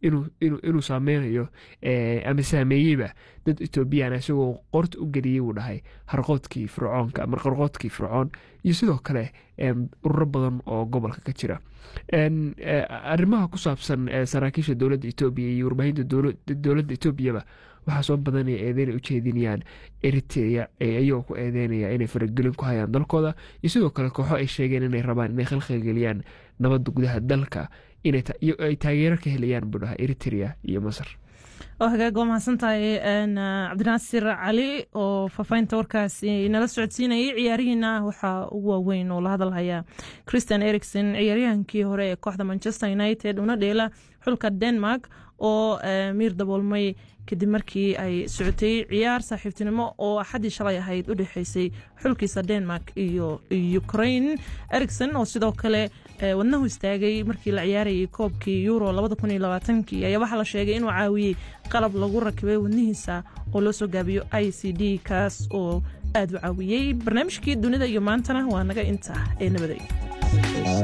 inuu saameynayo ama saameeyeyba dad etoobiyana isagoo qorta u geliyey uu dhahay harqoodkii fircoonka ama qarqoodkii fircoon iyo sidoo kale ururo badan oo gobolka ka jira arrimaha ku saabsan saraakiisha dowladda etoobiya iyo warbaahinta dowladda etoobiyaba waxaa soo badanaya eedeyn ay ujeedinayaan eritrea ayagoo ku eedeynaya inay faragelin ku hayaan dalkooda iyo sidoo kale kooxo ay sheegeen inay rabaan inay khalkhalgeliyaan nabadda gudaha dalka ay taageero ka helayaan buu dhaha eritrea iyo masar oo hagaag waa mahadsan tahay cabdinaasir cali oo faafahinta warkaasi nala socodsiinayay ciyaarihiina waxaa ugu waaweyn oo la hadalhaya christian ericson ciyaaryahankii hore ee kooxda manchester united una dheela xulka denmark oo miir daboolmay kadib markii ay socotay ciyaar saaxiibtinimo oo axaddii shalay ahayd u dhexeysay xulkiisa denmark iyo ukraine ericson oo sidoo kale wadnahu istaagay markii la ciyaarayay koobkii euro ayaa waxaa la sheegay inuu caawiyey qalab lagu rakibay wadnihiisa oo loo soo gaabiyo i c d kaas oo aad u caawiyey barnaamijkii dunida iyo maantana waa naga inta ee nabaday